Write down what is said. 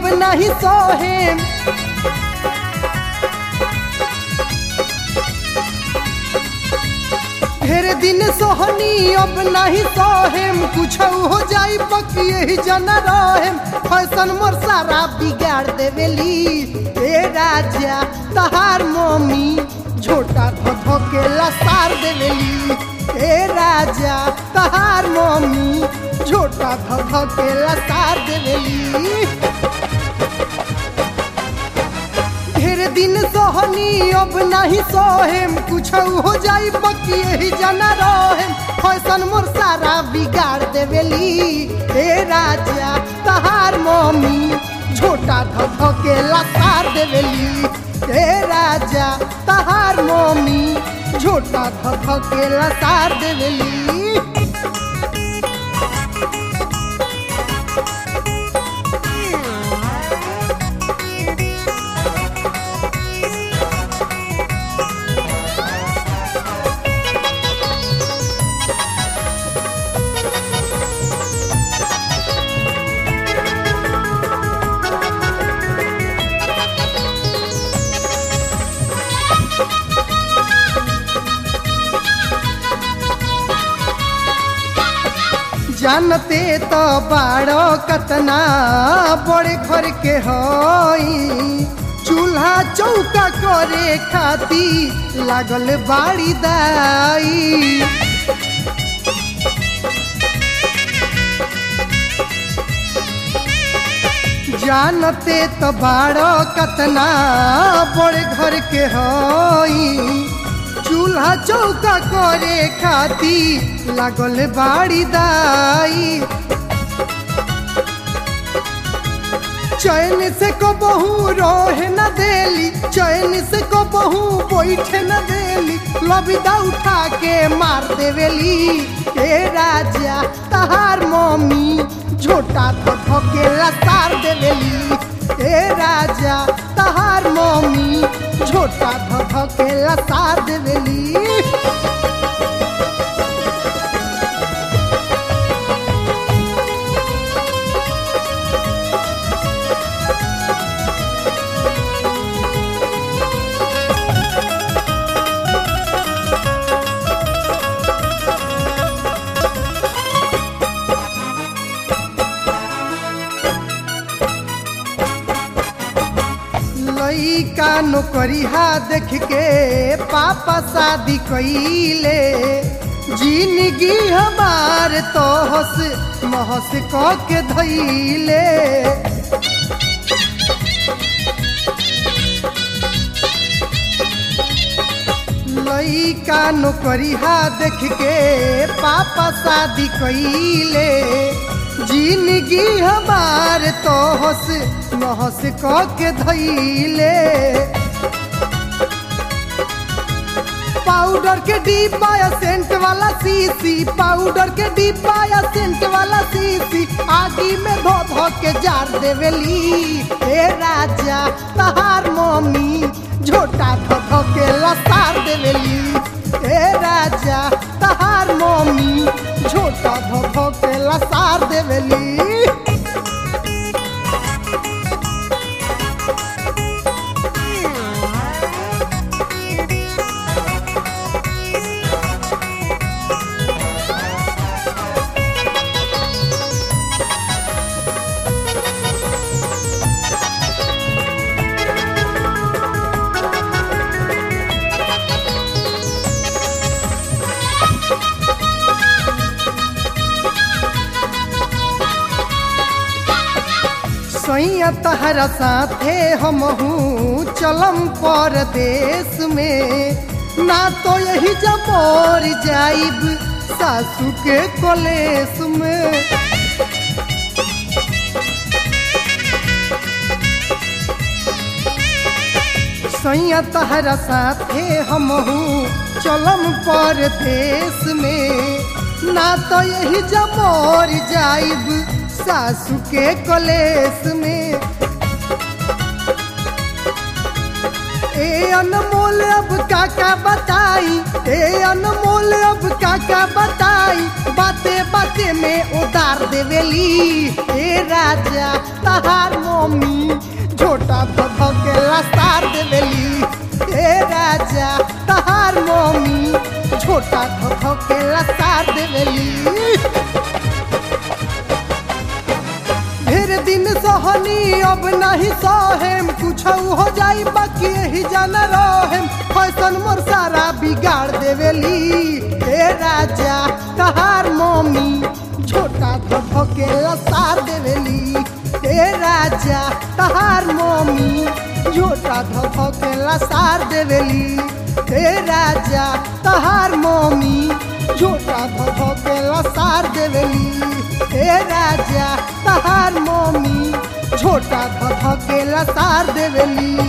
अब नहीं सोहेम ढेर दिन सोहनी अब नहीं सोहेम कुछ हो जाई बकी यही जना रहेम फैशन मोर सारा बिगाड़ देवेली ए राजा तहार मम्मी झोटा धो धो के लसार देवेली ए राजा तहार मम्मी झोटा धो धो के लसार देवेली ढेर दिन सोहनी अब नहीं सोहेम कुछ हो जाई बकी यही जना रहेम फैशन मोर सारा बिगाड़ देवेली हे राजा तहार मम्मी झोटा धो धो के लसार देवेली हे राजा तहार मम्मी झोटा धो धो के लसार देवेली जानते तो बाड़ो कतना बड़े घर के हई चूल्हा चौका करे खाती लागल बाड़ी दाई जानते तो बाड़ो कतना बड़े घर के हई चूल्हा चौका करे खाती लागल बाड़ी दाई चैन से को बहू रोहे न देली चैन से को बहू बैठे न देली लबिदा उठा के मार देवेली ए राजा तहार मम्मी झोटा धो धो के लसार देवेली ए राजा तहार मम्मी झोटा धो धो के लसार देवेली लइका नौकरिया देख के पापा शादी कइले जिंदगी हमार तो हस महस क के धइले लइका नौकरिया देख के पापा शादी कइले जिंदगी हमार तो हस महस क के धइले पाउडर के डिब्बा या सेंट वाला सीसी पाउडर के डिब्बा या सेंट वाला सीसी आगी में धो धो के जार देवेली ए राजा तहार मम्मी झोटा धो धो के लसार देवेली ए राजा तहार मम्मी झोटा धो धो के लसार देवेली सैया तहरा साथे हमहू चलम परदेश में ना तो यही जमोर जाइब सासू के कलेस में सैया तहरा साथे हमहू चलम परदेश में ना तो यही जमोर जाइब सासू के कलेस में ए अनमोल अब काका बताई ए अनमोल अब काका बताई बाते बाते में उतार देवेली ए राजा तहार मम्मी छोटा धध के लसार देवेली ए राजा तहार मम्मी छोटा धध के लसार देवेली ढेर दिन सहनी अब नहीं सहेम कुछ हो जाई बाकी ही जाना रहेम फैशन मोर सारा बिगाड़ देवेली ए राजा तहार मम्मी छोटा धो के लसार देवेली ए राजा तहार मम्मी छोटा धो के लसार देवेली ए राजा तहार मम्मी छोटा धो के लसार देवेली ए राजा तहार मम्मी छोटा धध के लसार देवेली